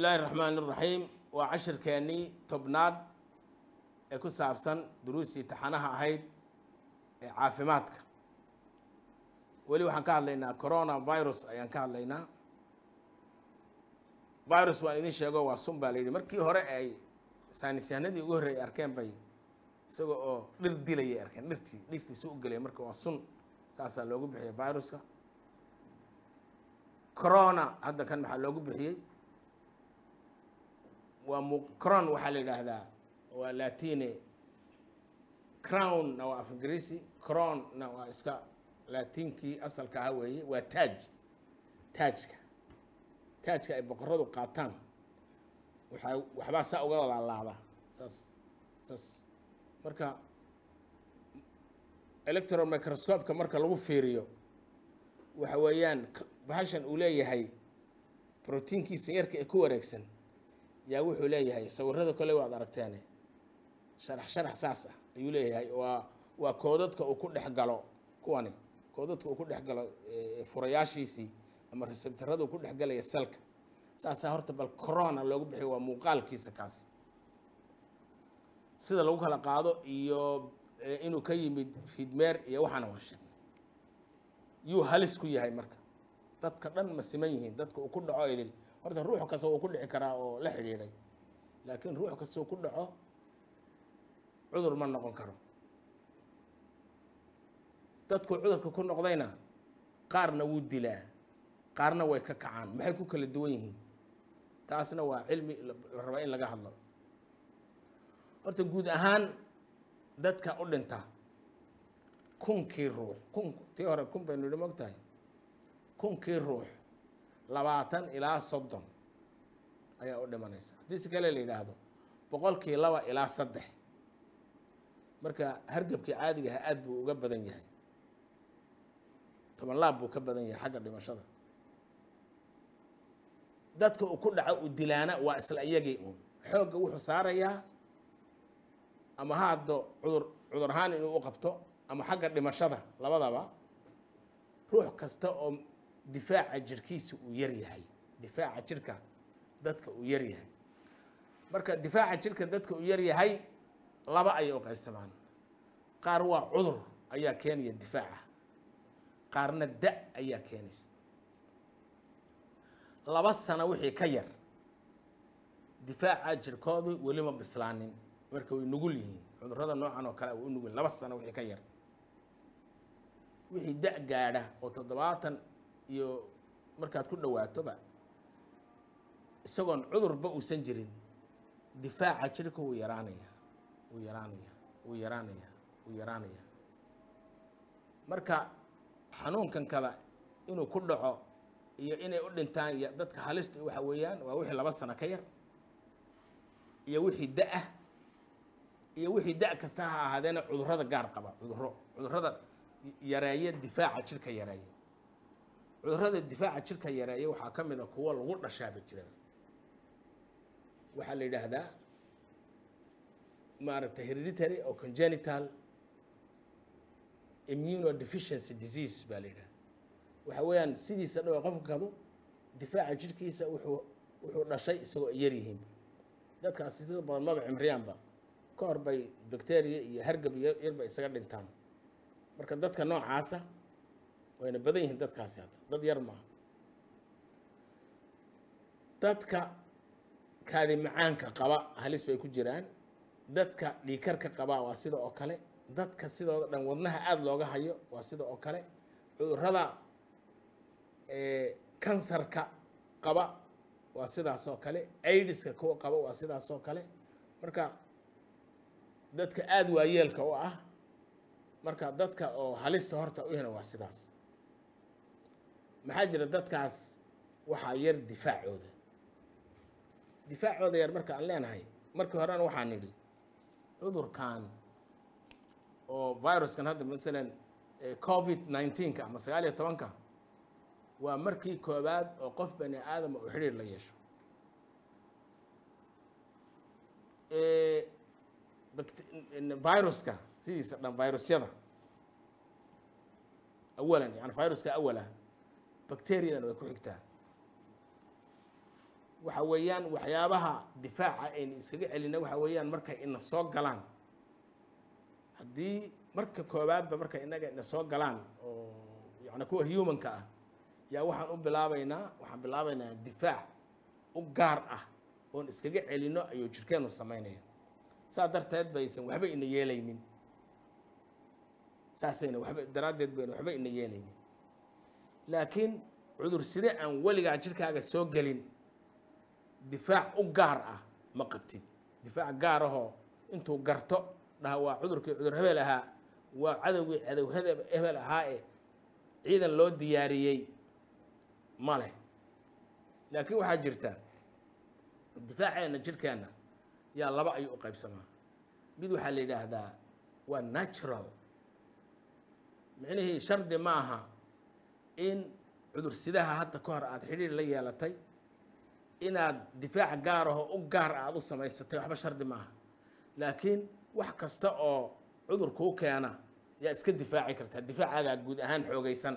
illaahi raxmaan iraxiim waa cashirkeennii tobnaad ee ku saabsan duruustii taxanaha ahayd ee caafimaadka weli waxaan ka hadlaynaa corona virus ayaan ka hadlaynaa virus waan idin sheego waa sun baa la yidhi markii hore ay saynisyahanadii ugu horreeyay arkeen bay isaga oo dhir dilayay arkeen dhirtii dhirtiisu u gelaya marka waa sun saasaa loogu bixiyay viruska corona hadda kan maxaa loogu bixiyey waa mu cron waxaa la yidhaahdaa waa latine crown-na waa af ingiriisi cron-na waa iska latiinkii asalka aha weeye waa taaj taajka taajka ay boqoradu qaataan waxaa waxbaa saa uga laalaada saas saas marka electron microscopeka marka lagu fiiriyo waxa weeyaan bahashan uu leeyahay brotiinkiisa yarka ee ku wareegsan yaa wuxuu leeyahay sawirada kole waad aragteene sharax sharax saas ah ayuu leeyahay waa waa koodadka uu ku dhex galo kuwani koodadka uu ku dhex galo furayaashiisii ama resebtarada uu ku dhex galaya salka saasaa horta bal corona loogu bixiyo waa muuqaalkiisa kaasi sida lagu kala qaado iyo inuu ka yimid fidmeer iyo waxaana waa sheegnay yuu halis ku yahay marka dadka dhan ma siman yihiin dadka uu ku dhaco idil horta ruux kasta wuu ku dhici karaa oo la xidhiidhay laakiin ruux kastoo ku dhaco cudur ma noqon karo dadku cudurka ku noqdayna qaarna wuu dilaa qaarna way ka kacaan maxay ku kala duwan yihiin taasna waa cilmi la rabaa in laga hadlo horta guud ahaan dadka u dhinta kunkii ruux kun tii hore kun baynu idhi mogtahay kunkii ruux labaatan ilaa soddon ayaa u dhimanaysa haddii si kale la yidhaahdo boqolkii laba ilaa saddex marka hargabkii caadiga aha aada buu uga badan yahay toban laab buu ka badan yahay xagga dhimashada dadka uu ku dhaco uu dilaana waa isla iyagii uun xoogga wuxuu saarayaa ama ha haddo cudur cudur ahaan inuu u qabto ama xagga dhimashada labadaba ruux kasta oo difaaca jirhkiisa uu yar yahay difaaca jirhka dadka uu yar yahay marka difaaca jirhka dadka uu yar yahay laba ayay u qaybsamaan qaar waa cudur ayaa keenaya difaaca qaarna da ayaa keenaysa laba sano wixii ka yar difaaca jirhkoodu welima bislaanin marka way nugul yihiin cudurrada noocan oo kale way u nugul laba sano wixii ka yar wixii da gaadha oo toddobaatan iyo markaad ku dhawaatoba isagoon cudurba uusan jirin difaaca jirhka wuu yaraanaya wuu yaraanaya wuu yaraanaya wuu yaraanaya marka xanuunkan kada inuu ku dhaco iyo inay u dhintaan iyo dadka halista waxa weeyaan waa wixii laba sano ka yar iyo wixii da-ah iyo wixii da kasta ha ahaadeena cudurrada gaar qaba cudurro cudurrada yareeya difaaca jirhka yareeya cudurrada difaaca jirhka yareeya waxaa ka mid a kuwo lagu dhashaaba jira waxaa la yidhaahdaa maaragtay hereditary oo congenital immunodeficiency disease baa la yidhahda waxa weeyaan sidiisa dhawa qofkadu difaaca jirhkiisa wuxuu wuxuu dhashay isagoo yar yihiin dadkaasi sida badan maba cimriyaanba ka hor bay bacteria iyo hargab yarba isaga dhintaan marka dadka noocaasa wayna badan yihiin dadkaasi hadda dad yar maaha dadka kaadi macaanka qaba halis bay ku jiraan dadka dhiikarka qaba waa sida oo kale dadka sidooda dhan wadnaha aada looga hayo waa sida oo kale cudurrada kansarka qaba waa sidaas oo kale aidiska kuwa qaba waa sidaas oo kale marka dadka aada waayeelka u ah marka dadka oo halista horta u hina waa sidaas maxaa jira dadkaas waxaa yar difaacooda difaacooda yar marka aan leenahay markii horena waxaan nidhi cudurkan oo viruskan hadda masalan covid nineteenka ama sagaal iyo tobanka waa markii koowaad oo qof bani aadama uu xidhiir la yeesho viruska sidiisa dhan virusyada awalan yani viruska awalah bacteriadan way ku xigtaa waxa weeyaan waxyaabaha difaaca aynu iskaga celina waxa weeyaan markay ina soo galaan haddii marka koowaadba markay inaga ina soo galaan oo yani kuwa humanka ah yaa waxaan u bilaabaynaa waxaan bilaabaynaa difaac u gaar ah oon iskaga celino ayuu jirkeenu samaynaya saa darteed baysan waxba ina yeelaynin saasayna waxba daraaddeed bayna waxba ina yeelaynin laakiin cudur side aan weligaa jirkaaga soo gelin difaac u gaar ah ma qabtid difaac gaar ahoo intuu garto dhaha waa cudurkii cudur hebel ahaa waa cadowgii cadow hede- hebel ahaa ee ciidan loo diyaariyey ma leh laakiin waxaa jirta difaaceenna jirhkeenna yaa laba ayuu u qaybsamaa mid waxaa la yidhaahdaa waa natural micnihii shardi ma aha in cudur sidaha hadda ka hor aada xidhiir la yeelatay inaad difaac gaar ahoo u gaar aada u samaysatay waxba shardi ma aha laakiin wax kasta oo cudur kuu keena yaa iska difaaci kartaa difaacaagaa guud ahaan xoogaysan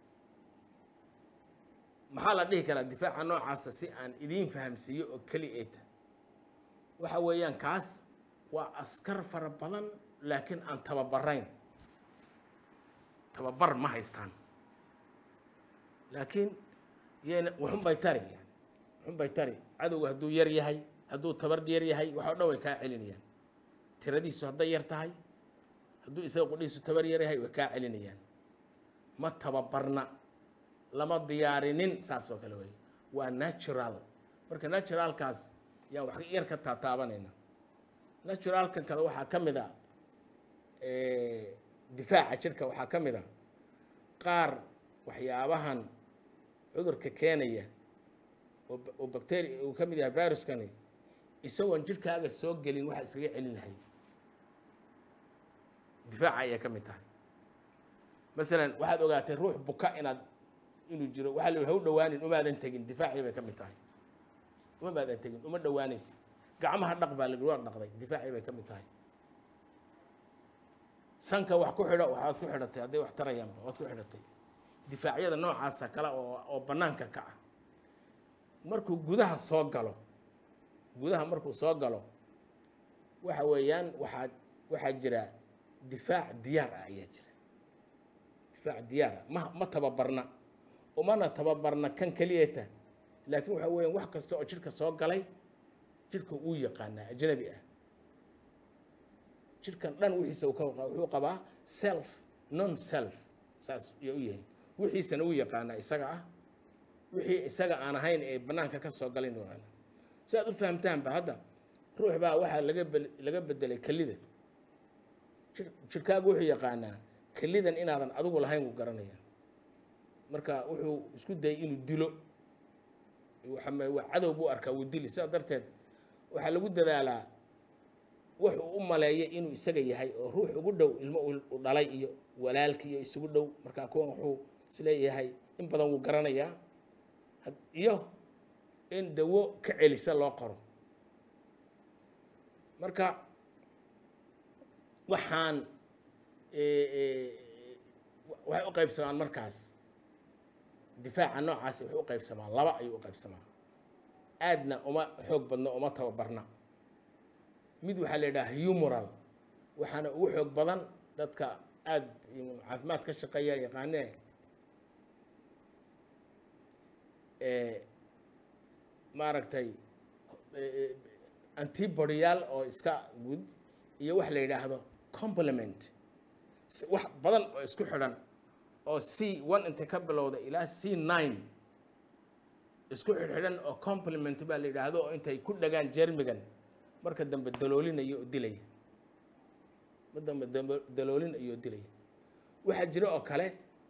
maxaa la dhihi karaa difaaca noocaasa si aan idiin fahamsiiyo oo keli eeta waxa weeyaan kaas waa askar fara badan laakiin aan tababarayn tababar ma haystaan laakiin yayna waxun bay tari yani waxun bay tari cadowga hadduu yar yahay hadduu tabar yar yahay waxoo dhan way kaa celinayaan tiradiisu hadday yar tahay hadduu isaga qudhihiisu tabar yar yahay way kaa celinayaan ma tababarna lama diyaarinin saas oo kale wey waa natural marka naturalkaas yaan wax yar ka taataabanayna naturalkan kada waxaa ka mid a difaaca jirka waxaa ka mid a qaar waxyaabahan cudurka keenaya oo oo bacteria uu ka mid yahay viruskani isagoon jirkaaga soo gelin waxa iskaga celin lahay difaaca ayay ka mid tahay masalan waxaad ogaatay ruux buka inaad inuu jiro waxaa la yidhi ha u dhawaanin umaadan tegin difaacii bay ka mid tahay uma maadan tegin uma dhawaanaysa gacmaha dhaq baa la yidhi waa dhaqday difaacii bay ka mid tahay sanka wax ku xidho waxaad ku xidhatay hadday wax tarayaanba waad ku xidhatay difaacyada noocaasa kale oo oo bannaanka ka ah markuu gudaha soo galo gudaha markuu soo galo waxa weeyaan waxaa waxaa jira difaac diyaar ah ayaa jira difaac diyaar ah ma ma tababarna umana tababarna kan keliyata laakiin waxa weeyaan wax kasta oo jidhka soo galay jidhka uu yaqaanaa ajnabi ah jidhkan dhan wixiisa uu ka wuxuu qabaa self non self saas iyo u yahay wixiisana uu yaqaanaa isaga ah wixii isaga aan ahayn ee bannaanka ka soo galin yaqaana si aad u fahamtaanba hadda ruux baa waxaa laga bel- laga bedelay kelida jir- jidhkaagu wuxuu yaqaanaa kelidan inaadan adigu lahayn wuu garanaya marka wuxuu isku dayay inuu dilo waxa waa cadow buu arkaa wuu dili sidaa darteed waxaa lagu dadaalaa wuxuu u maleeyay inuu isaga yahay oo ruux ugu dhow ilmo u dhalay iyo walaalki iyo isugu dhow markaa kuwan wuxuu isleeyahay in badan wuu garanayaa had- iyo in dawo ka celisa loo qoro marka waxaan waxay u qaybsamaan markaas difaaca noocaasi wuxuu u qaybsamaa laba ayuu u qaybsamaa aadna uma xoog badno uma tababarna mid waxaa la yidhaha humoral waxaana ugu xoog badan dadka aada caafimaad ka shaqeeya yaqaanee maaragtay antibodyaal oo iska gud iyo wax la yidhaahdo complement wax badan oo isku xidhan oo c one intay ka bilowda ilaa c nine isku xidhxidhan oo complement baa la yidhaahdo oo intay ku dhagaan jermigan marka dambe daloolinaya oo dilaya mar dambe dambe daloolinaya oo dilaya waxaa jira oo kale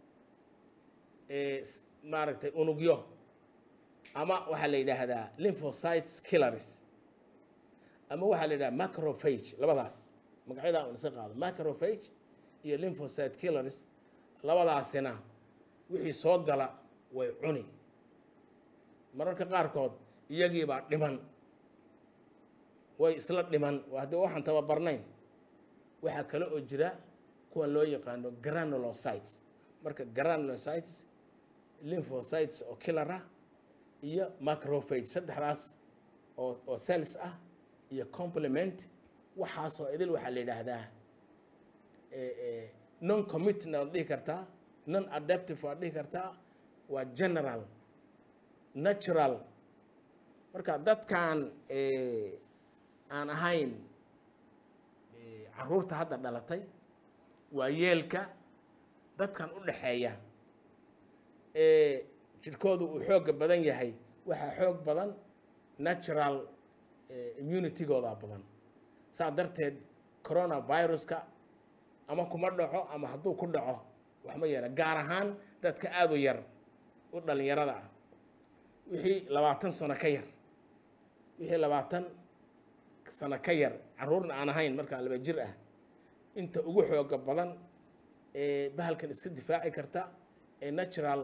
maaragtay unugyo ama waxaa la yidhaahdaa lymphocytes killers ama waxaa la yidhaha macrophage labadaas magacyadaa un isa qaado macrophage iyo lymphocyte killers labadaasina wixii soo gala way cuni mararka qaarkood iyagiibaa dhiman way isla dhiman haddii waxaan tababarnayn waxaa kale oo jira kuwan loo yaqaano granulocytes marka granulocytes lymphocytes oo killara iyo macrophage saddexdaas oo oo cells ah iyo complement waxaasoo idil waxaa la yidhaahdaa non commitna waad dhihi kartaa non adaptive waad dhihi kartaa waa general natural marka dadkan aan ahayn caruurta hadda dhalatay waa yeelka dadkan u dhaxeeya ee jirkoodu uu xoogga badan yahay waxaa xoog badan natural immunitygooda badan saa darteed coronaviruska ama kuma dhaco ama hadduu ku dhaco waxma yeela gaar ahaan dadka aada u yar u dhalinyarada ah wixii labaatan sano ka yar wixii labaatan sano ka yar caruurna aan ahayn markaa laba jir ah inta ugu xooga badan ee bahalkan iska difaaci karta ee natural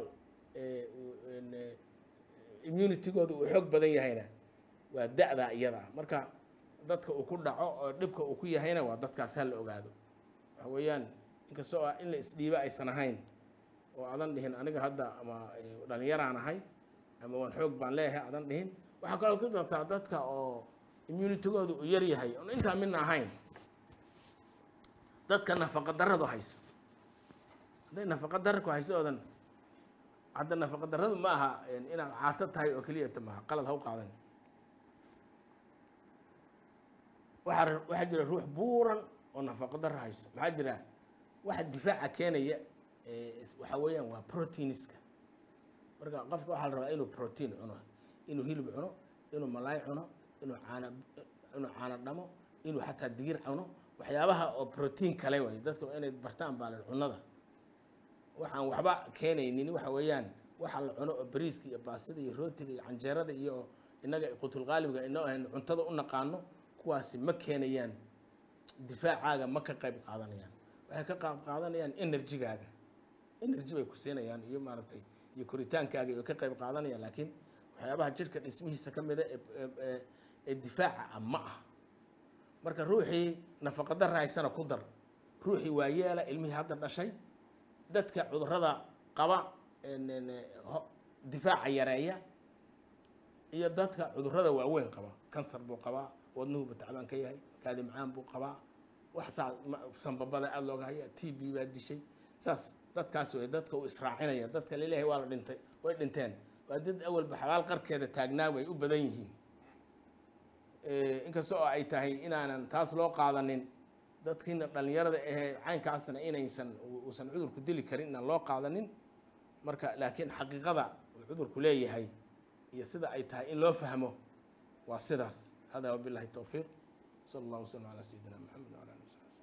immunitygooda uu xoog badan yahayna waa da-da iyada ah marka dadka uu ku dhaco oo dhibka uu ku yahayna waa dadkaas ha la ogaado waxa weeyaan inkastoo ah in la isdhiibo aysan ahayn oo adan dhihin aniga hadda ama dhalinyaraan ahay ama waan xoog baan leeyahay adan dhihin waxaa kaloo ku dartaa dadka oo immunitygooda uu yar yahay oon intaa midna ahayn dadka nafaqa daradu hayso hadday nafaqa dara ku hayso oodan hadda nafaqa daradu ma aha inaad caato tahay oo keliyata maaha qalad ha u qaadan waxaa waxaa jira ruux buuran oo nafaqo dara hayso maxaa jira waxa difaaca keenaya waxaa weeyaan waa proteiniska marka qofka waxaa la rabaa inuu protein cuno inuu hilib cuno inuu malaay cuno inuu caana inuu caana dhamo inuu xataa digir cuno waxyaabaha oo protein kale way dadka inay bartaan baa la cunnada waxaan waxba keenaynin waxa weeyaan waxa la cuno oo bariiska iyo baastada iyo rootiga iyo canjeerada iyo innaga qutulqaalibga inoo ahayn cuntada u naqaano kuwaasi ma keenayaan difaacaaga ma ka qayb qaadanayaan waxay ka qayb qaadanayaan enerjigaaga energy bay ku siinayaan iyo maaragtay iyo koritaankaaga way ka qayb qaadanayaan laakiin waxyaabaha jirka dhismihiisa ka mida ee difaaca ah ma ah marka ruuxii nafaqa darra haysana ku dar ruuxii waa yeela ilmihii hadda dhashay dadka cudurrada qaba difaaca yareeya iyo dadka cudurrada waaweyn qaba kansar buu qabaa wadnuhuba tacbaan ka yahay kaadi macaan buu qabaa wax saa sanbabada aada looga haya t b baa dishay saas dadkaas wey dadka uu israacinaya dadka laleeyahay waa la dhintay way dhinteen waa dad awalba xabaal qarkeeda taagnaa way u badan yihiin inkasta oo ay tahay inaanan taas loo qaadanin dadkiina dhalinyarada ahee caynkaasna inaysan uusan cudurku dili karin inaan loo qaadanin marka laakiin xaqiiqada uu cudurku leeyahay iyo sida ay tahay in loo fahmo waa sidaas hada wabilahi towfiiq sala allah wasalam calaa sayidina maxamed wala ali wasabi